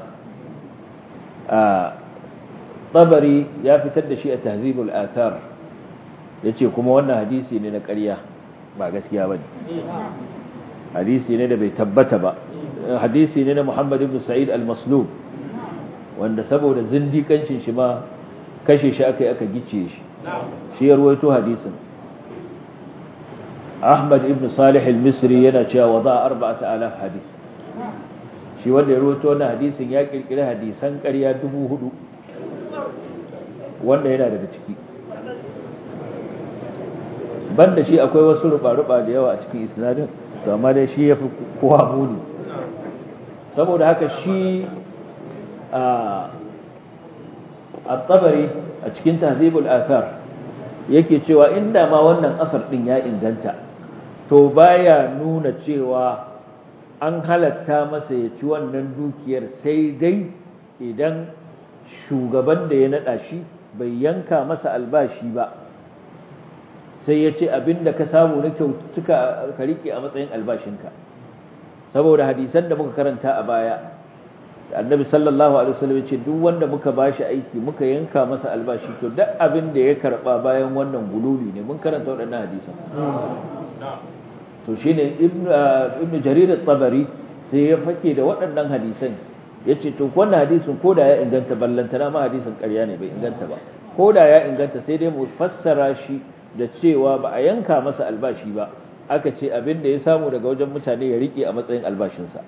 a tabari ya fitar da shi a tahzibul athar yace kuma wannan hadisi ne na ƙarya ba gaskiya bane hadisi ne da bai tabbata ba hadisi ne na Muhammad ibn Sa'id al-Maslub wanda saboda zindikancin shi ma kashe shi aka yi aka gice shi shi ya ruwaito hadisin Ahmad ibn Salih al-Misri yana cewa wada 4000 hadith shi wanda ya ruwaito wannan hadisin ya kirkiri hadisan ƙarya 4000 wanda yana daga ciki banda shi akwai wasu ruba-ruba da yawa a cikin isnadin to amma dai shi yafi kowa muni saboda haka shi a at-tabari a cikin tahzibul athar yake cewa inda ma wannan asar din ya inganta to baya nuna cewa an halatta masa ya ci wannan dukiyar sai dai idan shugaban da ya nada shi bai yanka masa albashi ba sai ya ce abinda ka samu na kyautuka ka rike a matsayin albashinka saboda hadisan da muka karanta a baya annabi sallallahu alaihi wasallam ce duk wanda muka bashi aiki muka yanka masa albashi to duk abin da ya karba bayan wannan gululi ne mun karanta waɗannan hadisan to shine ibnu ibnu jarir at-tabari sai ya fake da waɗannan hadisan yace to wannan hadisin koda ya inganta ballantana ma hadisin ƙarya ne bai inganta ba koda ya inganta sai dai mu fassara shi da cewa ba a yanka masa albashi ba aka ce abin da ya samu daga wajen mutane ya rike a matsayin albashinsa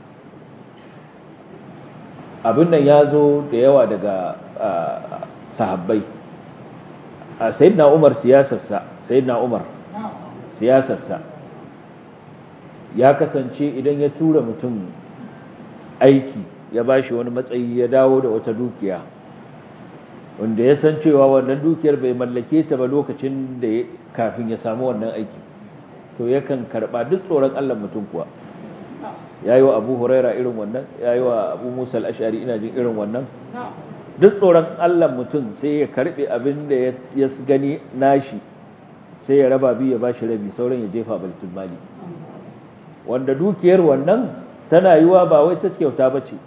abin nan ya zo da yawa daga sahabbai a sayyidina umar siyasarsa sayyidina umar siyasarsa ya kasance idan ya tura mutum aiki ya bashi wani matsayi ya dawo da wata dukiya wanda ya san cewa wannan dukiyar bai mallake ta ba lokacin da kafin ya samu wannan aiki to yakan karba duk tsoron Allah mutum kuwa yayi wa Abu Huraira irin wannan yayi wa Abu Musa al-Ash'ari ina jin irin wannan duk tsoron Allah mutum sai ya karbe abin da ya gani nashi sai ya raba biyu ya bashi rabi sauran ya jefa baitul mali wanda dukiyar wannan tana yiwa ba wai ta kyauta bace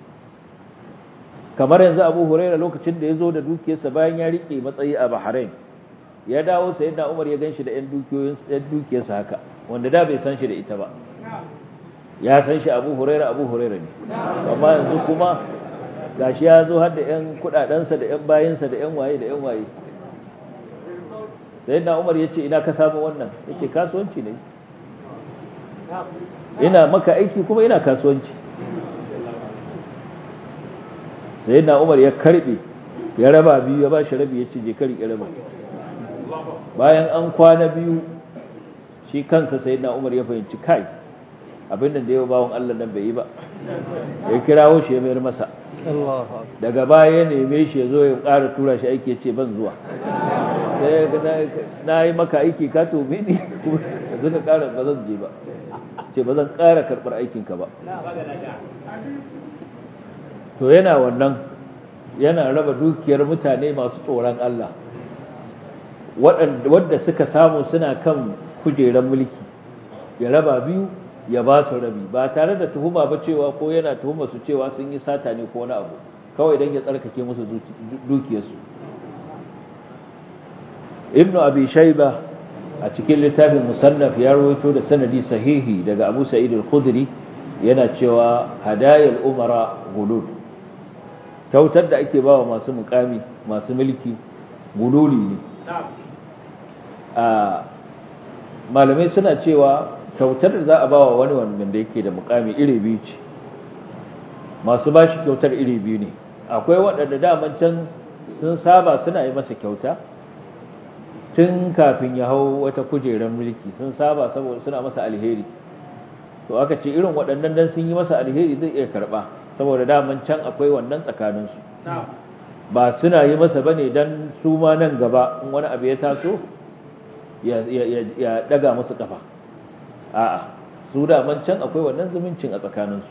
kamar yanzu abu huraira lokacin da ya zo da dukiyarsa bayan ya rike matsayi a bahrain ya dawo sai da umar ya ganshi da yan dukiyarsa haka wanda da bai san shi da ita ba ya san shi abu huraira abu huraira ne amma yanzu kuma gashi ya zo har da yan kudadensa da yan bayinsa da yan waye da yan waye sai da umar ya ce ina ka samu wannan ya ce kasuwanci ne ina maka aiki kuma ina kasuwanci sai na umar ya karbe ya raba biyu ya ba shi rabi ya ce je kari raba bayan an kwana biyu shi kansa sai na umar ya fahimci kai abin da yau bawon Allah nan bai yi ba ya kirawo shi ya mayar masa daga baya ya neme shi ya zo ya ƙara tura shi aiki ya ce ban zuwa sai na yi maka aiki ka tobe ni yanzu ka ƙara ba zan je ba ce ba zan ƙara karɓar aikinka ba to yana wannan yana raba dukiyar mutane masu tsoron Allah wadda suka samu suna kan kujerar mulki ya raba biyu ya ba su rabi ba tare da tuhuma ba cewa ko yana tuhuma su cewa sun yi sata ne ko wani abu kawai don ya tsarkake musu dukiyarsu ibnu abi shaiba a cikin littafin musannaf ya rawaito da sanadi sahihi daga abu sa'id al-khudri yana cewa hadayal umara gulul kyautar da ake bawa masu mukami masu mulki gululi ne a malamai suna cewa kyautar da za a bawa wani wanda yake da mukami iri biyu ce masu bashi kyautar iri biyu ne akwai waɗanda daman can sun saba suna yi masa kyauta tun kafin ya hau wata kujerar mulki sun saba saboda suna masa alheri to aka ce irin waɗannan dan sun yi masa alheri zai iya karɓa saboda daman can akwai wannan tsakaninsu ba suna yi masa bane dan su ma nan gaba in wani abu ya taso ya daga musu kafa a'a su daman can akwai wannan zumuncin a tsakaninsu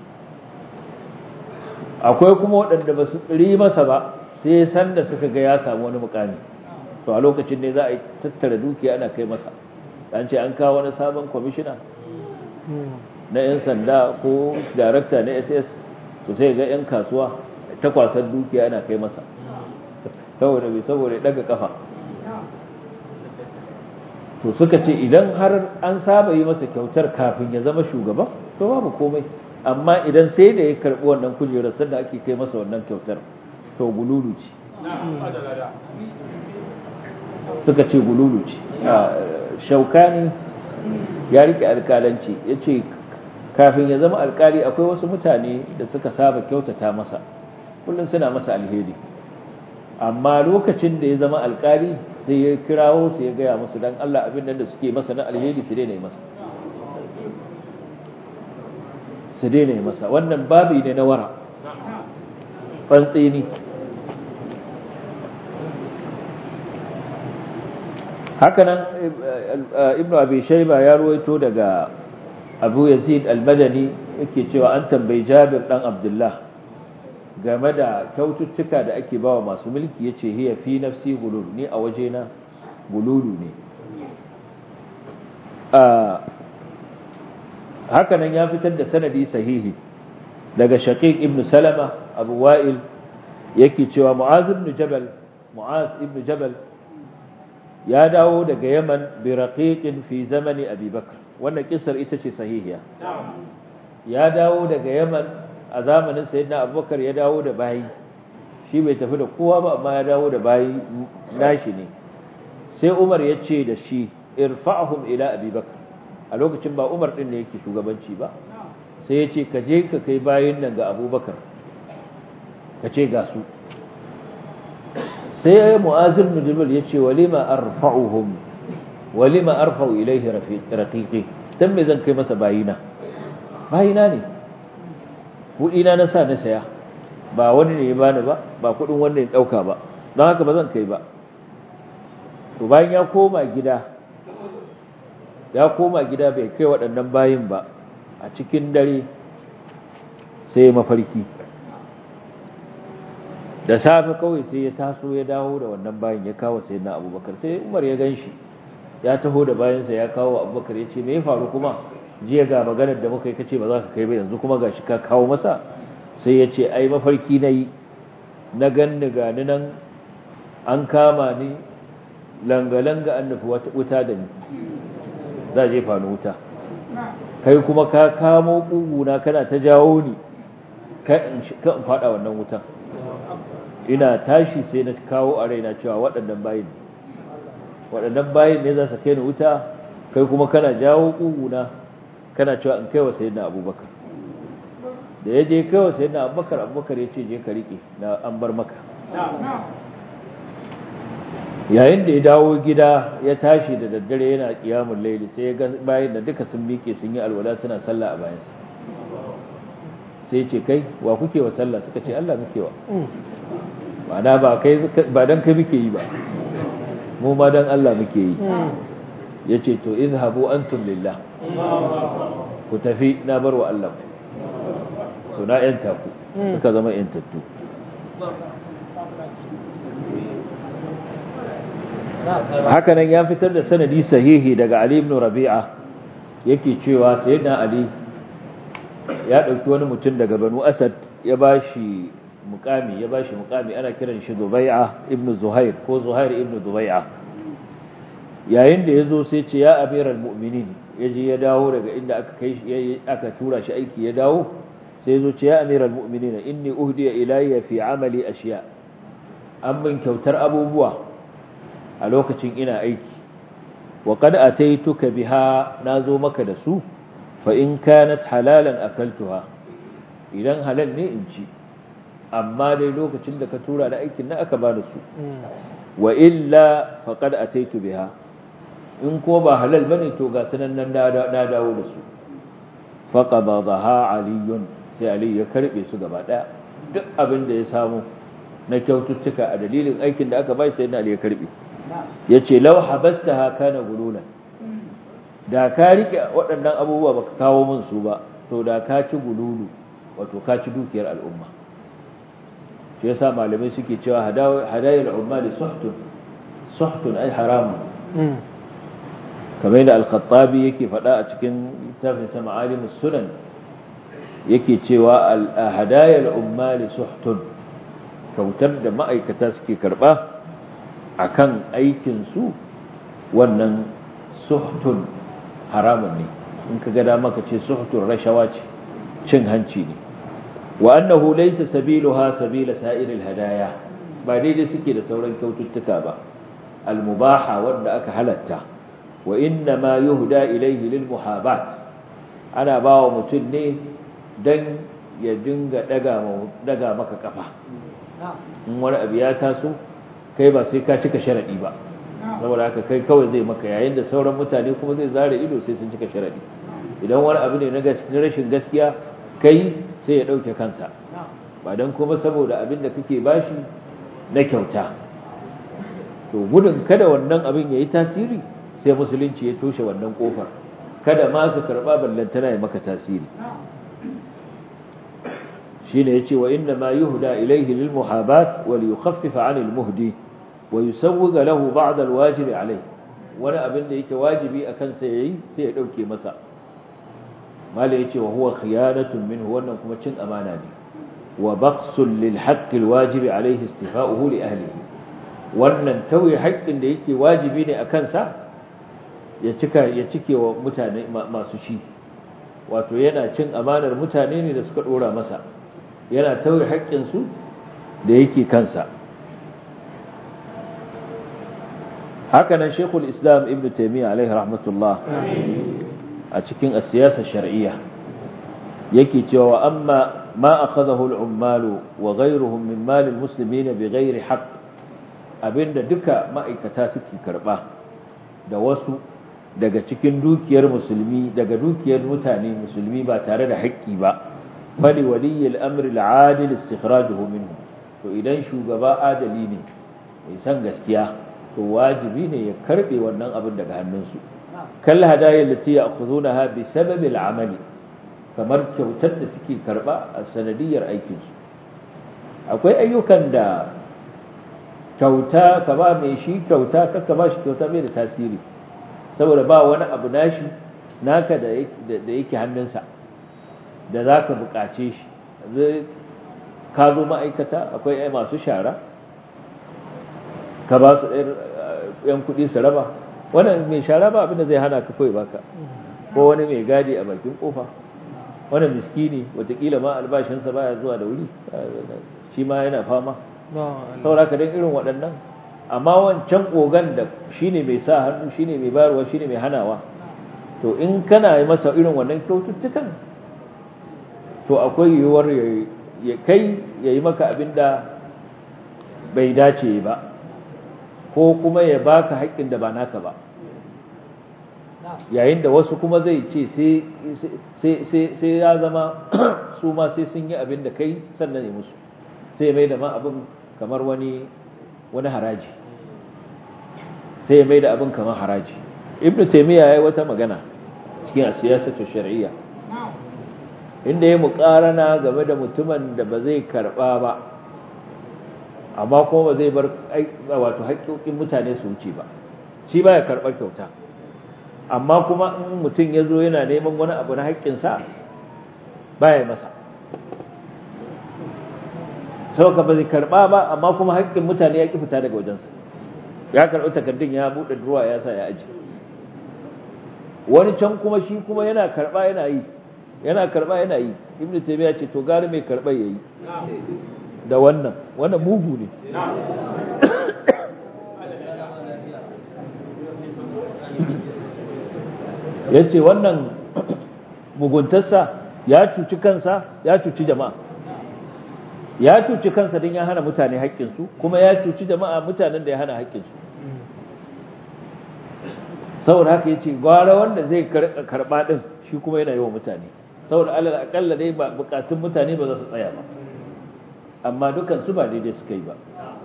akwai kuma waɗanda ba su tsiri masa ba sai sanda suka ga ya samu wani mukami to a lokacin ne za a yi tattara dukiya ana kai masa an ce an kawo wani sabon kwamishina na 'yan sanda ko darakta na ss to sai ga 'yan kasuwa ta kwasar dukiya ana kai masa saboda bai saboda daga kafa to suka ce idan har an saba yi masa kyautar kafin ya zama shugaba to babu komai amma idan sai da ya karbi wannan kujerar sanda ake kai masa wannan kyautar to gululu ce suka ce gululu ce shaukani ya rike alkalanci ya ce kafin ya zama alkali akwai wasu mutane da suka saba kyautata masa kullum suna masa alheri amma lokacin da ya zama alkali sai ya kirawo su ya gaya musu dan Allah abin da suke masa na alheri su daina masa su daina masa wannan babi ne na wara fantsini hakanan ibnu abi shayba ya ruwaito daga abu yazid al-madani yake cewa an tambayi jabir dan abdullah game da kyaututtuka da ake bawa masu mulki yace hiya fi nafsi gulul ni a wajena gululu ne hakanan ya fitar da sanadi sahihi daga shaqiq ibn salama abu wa'il yake cewa mu'az ibn jabal mu'az ibn jabal ya dawo daga yaman bi raqiqin fi zamani abi bakr wannan kisar ita ce sahihiya ya dawo daga yaman a zamanin sayyidina abubakar ya dawo da bayi shi bai tafi da kowa ba amma ya dawo da bayi nashi ne sai umar ya ce da shi irfa'hum ila abi bakr a lokacin ba umar din ne yake shugabanci ba sai ya ce ka je ka kai bayin nan ga abubakar ka ce ga su sai ya mu'azir mujibir ya ce walima arfa'uhum walima arfa'u ilaihi raqiqi dan me zan kai masa bayina bayina ne kudina na sa na saya ba wani ne ya bani ba ba kudin wanda ya dauka ba don haka ba zan kai ba to bayan ya koma gida ya koma gida bai kai waɗannan bayin ba a cikin dare sai mafarki da safe kawai sai ya taso ya dawo da wannan bayin ya kawo sai na abubakar sai umar ya gan shi ya taho da bayansa ya kawo abubakar ya ce me ya faru kuma jiya ga maganar da muka yi kace ba za ka kai ba yanzu kuma ga shi ka kawo masa sai ya ce ai mafarki na yi na ganni gani nan an kama ni langa-langa an nufi wuta da ni za a jefa ni wuta kai kuma ka kamo ƙuguna kana ta jawo ni ka in faɗa wannan wutan ina tashi sai na kawo a raina cewa waɗannan bayin waɗannan bayin ne za su kai ni wuta kai kuma kana jawo ƙuguna kana cewa in kai wa sayyidina abubakar da ya je kai wa sayyidina abubakar abubakar ya ce je ka riƙe na an bar maka yayin da ya dawo gida ya tashi da daddare yana kiyamun laili sai ya ga bayan da duka sun miƙe sun yi alwala suna sallah a bayansa sai ya ce kai wa kuke wa sallah suka ce Allah muke wa ma'ana ba kai ba dan kai muke yi ba mu ma dan Allah muke yi yace to izhabu antum lillah ku tafi na bar wa Allah to na yanta ku suka zama yantattu haka nan ya fitar da sanadi sahihi daga Ali ibn Rabi'a yake cewa sayyidina Ali ya dauki wani mutum daga Banu Asad ya bashi mukami ya bashi mukami ana kiran shi Zubai'a ibn Zuhair ko Zuhair ibn Zubai'a yayin da yazo sai ce ya amiral mu'minin yaje ya dawo daga inda aka kai aka tura shi aiki ya dawo sai yazo ce ya amiral mu'minin inni uhdiya ilayya fi amali ashiya an min kyautar abubuwa a lokacin ina aiki wa qad ataituka biha nazo maka da su fa in kanat halalan akaltuha idan halal ne in ci amma dai lokacin da ka tura da aikin nan aka bani su wa illa faqad ataitu biha in ko ba halal bane to ga sanan nan na dawo da su faqabadaha aliyun sai ali ya karbe su gaba daya duk abin da ya samu na kyaututtuka a dalilin aikin da aka bai sai na ali ya karbe yace law habastaha kana gululan da ka rike waɗannan abubuwa baka kawo min su ba to da ka ci gululu wato ka ci dukiyar al'umma shi yasa malamai suke cewa hadayar ummali suhtun suhtun ai haramun kamar yadda al-khattabi yake faɗa a cikin littafin sa ma'alimus sunan yake cewa hadayar ummali suhtun kautar da ma'aikata suke karba akan aikin su wannan suhtun haramun ne in ka ga dama ka ce suhtun rashawa ce cin hanci ne wa annahu laysa sabiluha sabila sa'iril hadaya ba daidai suke da sauran kyaututtuka ba al-mubaha wanda aka halatta wa inna ma yuhda ilayhi lil muhabat ana bawa mutum ne dan ya dinga daga daga maka kafa in wani abu ya taso kai ba sai ka cika sharadi ba saboda haka kai kawai zai maka yayin da sauran mutane kuma zai zare ido sai sun cika sharadi idan wani abu ne na rashin gaskiya kai sai ya ɗauke kansa ba don kuma saboda abin da kake bashi na kyauta to gudun kada wannan abin ya yi tasiri sai musulunci ya toshe wannan ƙofar kada ma ka karɓa ballantana ya maka tasiri shi ne ya ce wa inda ma yi huda ilaihi lil muhabat wal yukhaffifa anil muhdi wa yusawwiga lahu ba'd al wajibi alai wani abin da yake wajibi akan sa yayi sai ya dauke masa mala yace wa huwa khiyanatun minhu wannan kuma cin amana ne wa baqsul lil haqq al wajibi alayhi istifa'uhu li ahlihi wannan tauye haƙƙin da yake wajibi ne akan sa ya cika ya cike wa mutane masu shi wato yana cin amanar mutane ne da suka dora masa yana tauye haƙƙin su da yake kansa haka nan shekul islam ibn taimiyya alaihi rahmatullah a cikin siyasar shar'iyya yake cewa amma ma akhadahu al-ummalu wa ghayruhum min mal al-muslimin bighairi haqq abinda duka ma'aikata suke karba da wasu daga cikin dukiyar musulmi daga dukiyar mutane musulmi ba tare da haƙƙi ba fali waliyyi al-amr al-adil istikhrajuhu minhu to idan shugaba adali ne mai san gaskiya to wajibi ne ya karbe wannan abin daga hannunsu kal hadaya lati ya'khudunaha bi sababi al-amali kamar kyautar da suke karba a sanadiyar aikin su akwai ayyukan da kyauta ka ba mai shi kyauta ka ba shi kyauta bai da tasiri saboda ba wani abu nashi naka da yake hannunsa da za ka buƙace shi ka zo ma'aikata akwai masu shara ka ba su ɗan kuɗi su raba wannan mai shara ba abinda zai hana ka kawai baka ko wani mai gadi a bakin kofa wani miskini watakila ma albashinsa baya zuwa da wuri shi ma yana fama saboda ka don irin waɗannan amma wancan ogan da shine mai sa hannu shine mai bayarwa shine mai hanawa to in kana yi masa irin wannan kyaututtukan to akwai yiwuwar ya kai ya yi maka abin da bai dace ba ko kuma ya baka haƙƙin da ba naka ba yayin da wasu kuma zai ce sai ya zama su ma sai sun yi abin da kai sannan ya musu sai mai da ma abin kamar wani wani haraji sai ya mai da abin kamar haraji ibn taymiya yayi wata magana cikin siyasatu shar'iyya inda ya muƙarana game da mutumin da ba zai karba ba amma kuma ba zai bar wato haƙƙoƙin mutane su wuce ba shi baya karɓar kyauta amma kuma in mutum ya zo yana neman wani abu na haƙƙinsa baya masa sauka ba zai karɓa ba amma kuma haƙƙin mutane ya ƙi fita daga wajensa ya karɓi takardun ya buɗe ruwa ya sa ya aji wani can kuma shi kuma yana karɓa yana yi yana karɓa yana yi ibnu taymiya ce to gari mai karɓar yayi da wannan wannan mugu ne ya ce wannan muguntarsa ya cuci kansa ya cuci jama'a ya cuci kansa don ya hana mutane haƙƙinsu kuma ya cuci jama'a mutanen da ya hana haƙƙinsu saboda haka ya ce gwara wanda zai karɓa ɗin shi kuma yana yi wa mutane saboda alal akalla dai ba bukatun mutane ba za su tsaya ba amma dukan su ba daidai suka yi ba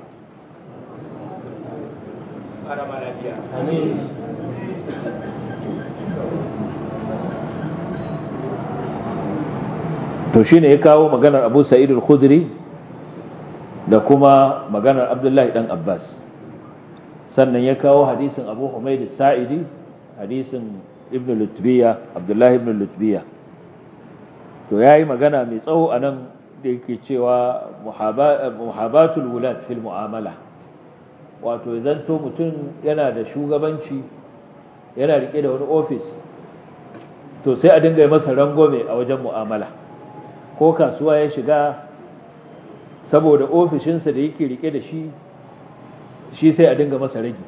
to shine ya kawo maganar Abu Sa'id al-Khudri da kuma maganar Abdullahi dan Abbas sannan ya kawo hadisin Abu Humayd al-Sa'idi hadisin Ibn Lutbiya Abdullahi ibn Lutbiya to yayi magana mai tsawo anan da yake cewa muhabatul wulad fil mu'amala wato zanto mutum yana da shugabanci yana rike da wani ofis to sai a dinga yi masa rangome a wajen mu'amala ko kasuwa ya shiga saboda ofishinsa da yake rike da shi shi sai a dinga masa ragi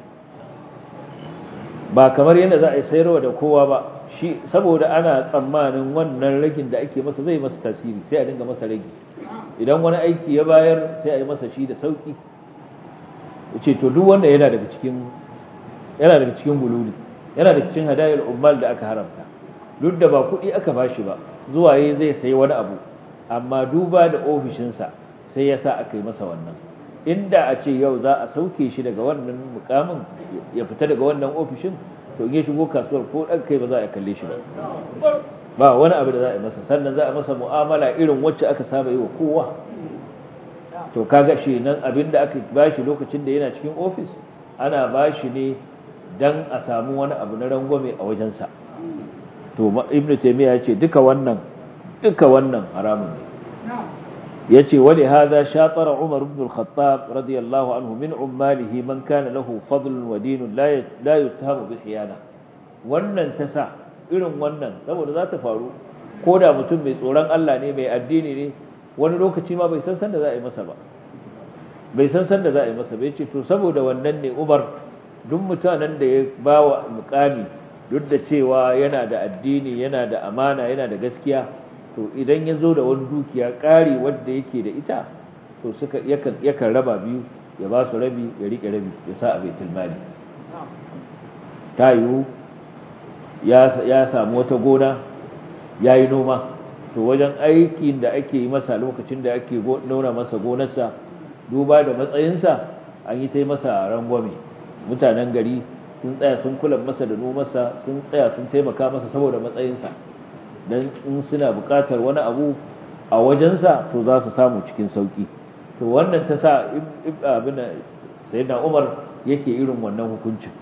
ba kamar yadda za a yi sayarwa da kowa ba shi saboda ana tsammanin wannan ragin da ake masa zai masa tasiri sai a dinga masa ragi idan wani aiki ya bayar sai a yi masa shi da sauki ce to duk wanda yana daga cikin yana daga cikin bululi yana daga cikin hadayar ummal da aka haramta duk da ba kuɗi aka bashi ba zuwa yayi zai sayi wani abu amma duba da ofishinsa sai ya sa aka yi masa wannan inda a ce yau za a sauke shi daga wannan mukamin ya fita daga wannan ofishin to in ya shigo kasuwar ko ɗan kai ba za a kalle shi ba ba wani abu da za a yi masa sannan za a masa mu'amala irin wacce aka saba yi wa kowa to kaga shi nan abin da aka bashi lokacin da yana cikin ofis ana bashi ne dan a samu wani abu na rangwame a wajensa to ibnu taymiya ya ce duka wannan duka wannan haramun ne yace wali hadha shatara umar ibn al-khattab radiyallahu anhu min ummalihi man kana lahu fadl wa din la la yuttahamu bi khiyana wannan ta sa irin wannan saboda za ta faru ko da mutum mai tsoron Allah ne mai addini ne wani lokaci ma bai san san da za a yi masa ba bai san san da za a yi masa bai ce to saboda wannan ne Umar duk mutanen da ya bawa mukami duk da cewa yana da addini yana da amana yana da gaskiya to idan ya zo da wani dukiya ƙari wadda yake da ita to suka yakan yakan raba biyu ya ba su rabi ya rike rabi ya sa a baitul mali ta yiwu ya samu wata gona ya yi noma to wajen aikin da ake yi masa lokacin da ake nuna masa gonarsa duba da matsayinsa an yi ta yi masa rangwame mutanen gari sun tsaya sun kula masa da nomarsa sun tsaya sun taimaka masa saboda matsayinsa don in suna buƙatar wani abu a wajensa to za su samu cikin sauƙi to wannan ta sa abin sayyidina umar yake irin wannan hukuncin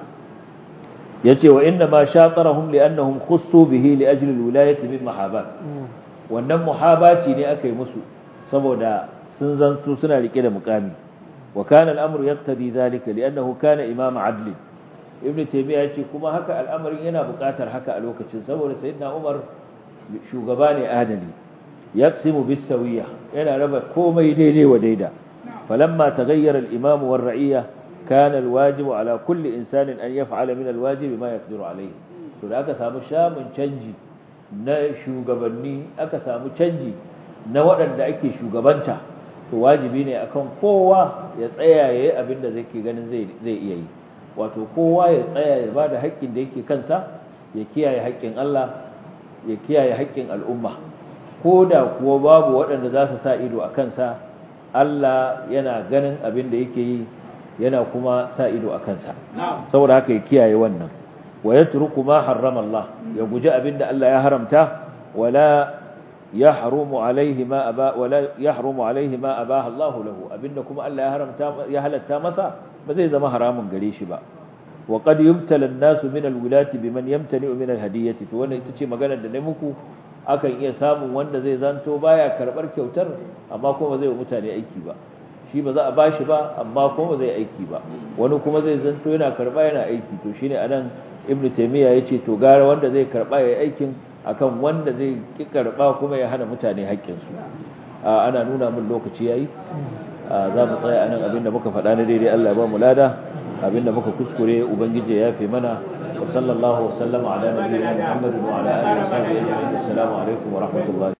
yace wa inna ma shatarahum li'annahum khussu bihi li ajli al-wilayati min mahabat wannan muhabati ne aka yi musu saboda sun zanto suna rike da mukami wa kana al-amru yaqtadi dhalika li'annahu kana imam adl ibn taymiya yace kuma haka al'amarin yana buƙatar haka a lokacin saboda sayyidina umar shugaba ne adali yaqsimu bis sawiya yana raba komai daidai wa daida falamma taghayyara al-imam war ra'iyya كان الواجب على كل إنسان أن يفعل من الواجب ما يقدر عليه to da aka samu shamun canji na shugabanni aka samu canji na waɗanda ake shugabanta to wajibi ne akan kowa ya tsaya ya yi abin da zai ganin zai iya yi wato kowa ya tsaya ya ba da haƙƙin da yake kansa ya kiyaye haƙƙin Allah ya kiyaye haƙƙin al'umma ko da kuwa babu waɗanda za su sa ido a kansa Allah yana ganin abin da yake yi yana kuma sa ido a kansa saboda haka ya kiyaye wannan wa yatruku ma harrama Allah ya guji abinda Allah ya haramta wala yahrumu alaihi ma aba wala yahrumu alaihi ma abaha Allah lahu abinda kuma Allah ya haramta ya halatta masa ba zai zama haramun gare shi ba wa qad yubtala an-nasu min al-wilati biman yamtani'u min al-hadiyati to wannan ita ce maganar da ne muku akan iya samun wanda zai zanto baya karbar kyautar amma kuma zai wa mutane aiki ba shi ba za a bashi ba amma kuma zai aiki ba wani kuma zai zanto yana karba yana aiki to shine anan ibn taymiya yace to gara wanda zai karba yayi aikin akan wanda zai ki karba kuma ya hana mutane haƙƙin su ana nuna mun lokaci yayi za mu tsaya anan abinda muka faɗa na daidai Allah ya ba mu lada abinda muka kuskure ubangiji ya yafe mana wa sallallahu wa sallama ala nabiyyina muhammadin wa ala alihi wa sahbihi ajma'in assalamu alaikum wa rahmatullahi